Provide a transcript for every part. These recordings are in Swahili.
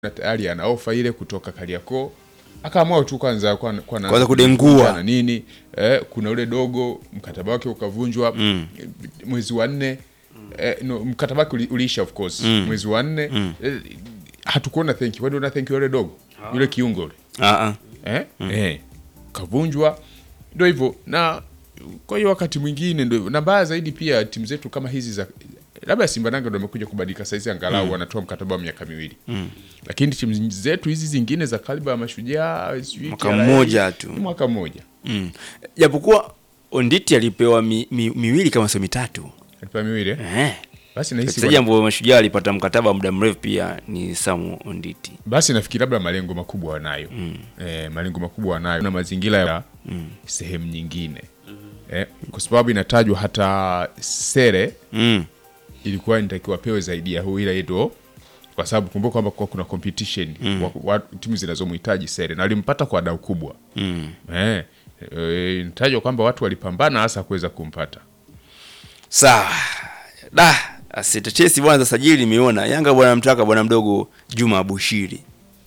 na tayari ana ofa ile kutoka Kariakoo akaamua tu kwanza kwa, kwa na- Kwanza kudengua. na nini eh, kuna ule dogo mkataba wake ukavunjwa Mm. mwezi wa nne eh, no, mkataba wake uli- uliisha of course mwezi wa nne eh, hatukuona thank you. Wewe una thank you yule dogo yule kiungo yule Ah, ah. eh? Eh, kavunjwa ndio hivyo na kwa hiyo wakati mwingine ndio hivyo. na mbaya zaidi pia timu zetu kama hizi za labda Simba Nanga ndio amekuja kubadilika saizi angalau wanatoa mkataba wa miaka miwili lakini timu zetu hizi zingine za kaliba ya mashujaa sijui Mwaka TRA, mmoja tu. ni mwaka mmoja Mm. Japokuwa Onditi alipewa mi, mi, miwili kama sio mitatu. alipewa miwili eh? Eh. basi nahisi Mchezaji ambaye mashujaa alipata mkataba wa muda mrefu pia ni Samu Onditi. basi nafikiri labda malengo makubwa wanayo eh, malengo makubwa wanayo na mazingira ya sehemu nyingine eh, kwa sababu inatajwa hata sere Mm. ilikuwa inatakiwa pewe zaidi ya huu ila yedo kwa sababu kumbuka kwamba kwa kuna competition wa, wa, timu zinazomhitaji sere na alimpata kwa dau kubwa Mm. eh, eh, inatajwa kwamba watu walipambana hasa kuweza kumpata Sawa. Da, asitetesi bwana za sajili nimeona. Yanga bwana mtaka bwana mdogo Juma Abushiri.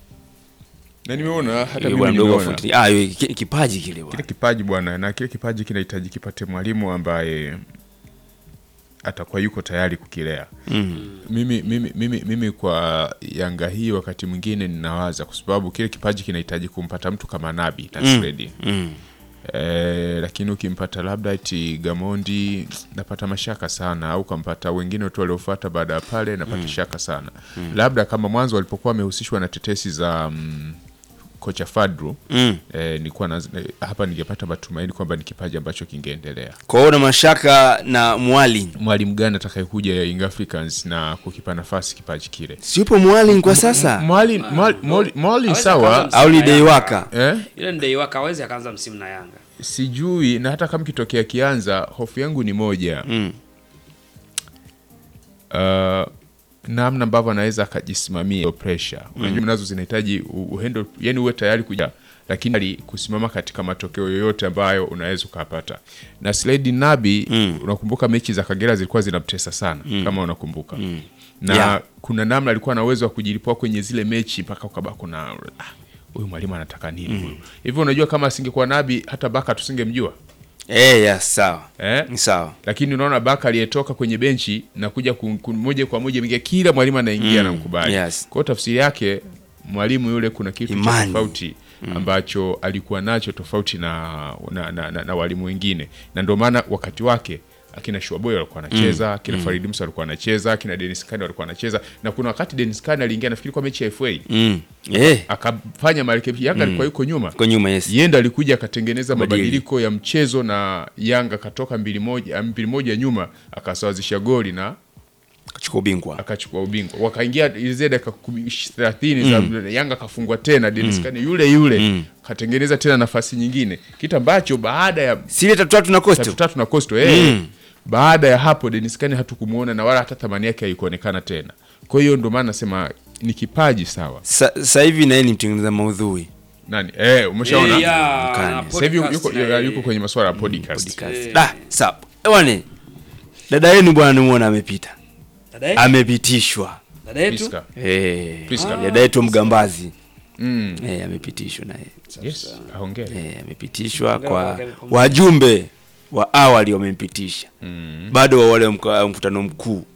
na nimeona hata Yule mimi bwana mdogo wa nimeona Fountain- Ah, yule ki- kipaji kile kile bwana. kipaji bwana na kile kipaji kinahitaji kipate mwalimu ambaye atakuwa yuko tayari kukilea Mm. mimi, mimi, mimi, mimi kwa Yanga hii wakati mwingine ninawaza kwa sababu kile kipaji kinahitaji kumpata mtu kama Nabi Tansredi Mm. Eh, lakini ukimpata labda eti Gamondi napata mashaka sana, au kampata wengine tu waliofuata baada ya pale napata shaka sana. Labda kama mwanzo walipokuwa wamehusishwa na tetesi za mm, kocha Fadru Mm. eh, nilikuwa na, eh, hapa ningepata matumaini kwamba ni kipaji ambacho kingeendelea. Kwa hiyo na mashaka na Mwali. Mwalimu gani atakayekuja ya Young Africans na kukipa nafasi kipaji kile? Siupo Mwali kwa sasa. Mwali Mwali- Mwali- Mwali Hawezi sawa akaanza Au ni msimu na Deiwaka. eh? Yule ni Deiwaka hawezi akaanza msimu na Yanga. Sijui, na hata kama kitokea kianza, hofu yangu ni moja Mm. uh, namna ambavyo anaweza akajisimamia hiyo pressure. Unajua nazo zinahitaji u- uhendo, yani uwe tayari kuja lakini ali kusimama katika matokeo yoyote ambayo unaweza ukapata. Na Slade Nabi Mm. unakumbuka mechi za Kagera zilikuwa zinamtesa sana kama unakumbuka. Na Yeah. kuna namna alikuwa na uwezo wa kujilipua kwenye zile mechi mpaka ukaba kuna ah, huyu mwalimu anataka nini huyu. Hivyo unajua kama asingekuwa Nabi hata Baka tusingemjua. Eh, yes, sawa. Eh? Ni sawa. lakini unaona Baka aliyetoka kwenye benchi na kuja ku- ku- moja kwa moja mingia, kila mwalimu anaingia Mm, na mkubali. yes. Kwa hiyo tafsiri yake mwalimu yule kuna kitu cha Imani. tofauti ambacho alikuwa nacho tofauti na, na, na, na, na walimu wengine, na ndio maana wakati wake akina Shuaboy walikuwa anacheza akina Farid Musa walikuwa anacheza akina Dennis Kane walikuwa anacheza, na kuna wakati Dennis Kane aliingia nafikiri kwa mechi ya FA Mm. Eh, akafanya marekebisho. Yanga alikuwa yuko nyuma kwa nyuma yes. yenda alikuja akatengeneza Badili. mabadiliko ya mchezo na Yanga akatoka mbili moja, mbili moja nyuma akasawazisha goli na Kachukua ubingwa. akachukua ubingwa. Wakaingia zile dakika kumi- thelathini za Yanga akafungwa tena Dennis Kane yule yule Mm. katengeneza tena nafasi nyingine, kitu ambacho baada ya Sile tatu tatu na tatu Coastal. tatu na Coastal eh, Mm. baada ya hapo Dennis Kane hatukumuona na wala hata thamani yake haikuonekana tena. Kwa hiyo ndio maana nasema ni kipaji sawa. Sa- Sasa hivi na yeye ni mtengeneza maudhui. Nani eh, umeshaona Eh, ya, Mkani. na sasa hivi podcast yuko, na yuko, yeye. yuko kwenye masuala ya podcast. Podcast. Eh. Da, sawa. Ewane. Dada yenu bwana nimuona amepita. Dada yetu? Amepitishwa. Dada yetu? Priska. Eh. Priska. Dada yetu mgambazi. Mm. Eh, amepitishwa naye. Yes, ahongere. Eh, amepitishwa Hongera kwa kwake, amepumzika. wajumbe wa awali wamempitisha. Bado wa wale mka- mkutano mkuu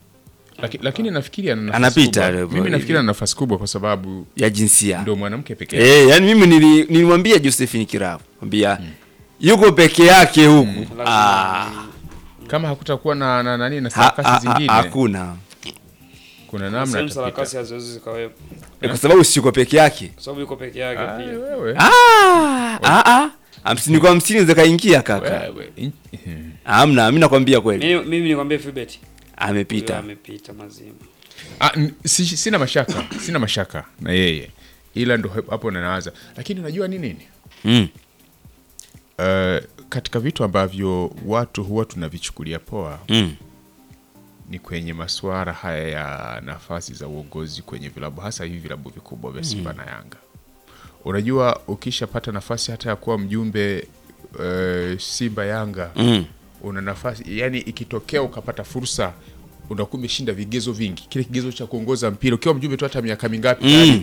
Laki, lakini nafikiri ana nafasi Anapita kubwa. leo Mimi hivi. nafikiri ana nafasi kubwa kwa sababu ya jinsia. ndio mwanamke pekee yake. Eh, yani mimi nili- nilimwambia Josephine Kiravu, mwambia yuko peke yake huku. Ah, Kama hakutakuwa na na nani na ha- sarakasi ha- ha- zingine, hakuna. kuna namna Sehemu sarakasi atapita. haziwezi zikawepo. Eh, Kwa sababu si yuko peke yake. Kwa sababu yuko peke yake Ah, pia. wewe. Ah, ah, ah. Hamsini kwa hamsini zikaingia kaka. Wewe. In- Hamna, mimi nakwambia kweli. Mimi mimi nikwambie Fibet. Huyo Amepita. amepita mazima. Ah, n- si, sina mashaka, sina mashaka na yeye, ila ndo hapo nanawaza, lakini unajua ni nini? Mm. Uh, katika vitu ambavyo watu huwa tunavichukulia poa Mm. ni kwenye masuala haya ya nafasi za uongozi kwenye vilabu hasa hivi vilabu vikubwa vya Simba na Yanga. Unajua, ukishapata nafasi hata ya kuwa mjumbe uh, Simba Yanga Mm. una nafasi yani, ikitokea ukapata fursa unakuwa umeshinda vigezo vingi, kile kigezo cha kuongoza mpira ukiwa mjumbe tu hata miaka mingapi Mm. tayari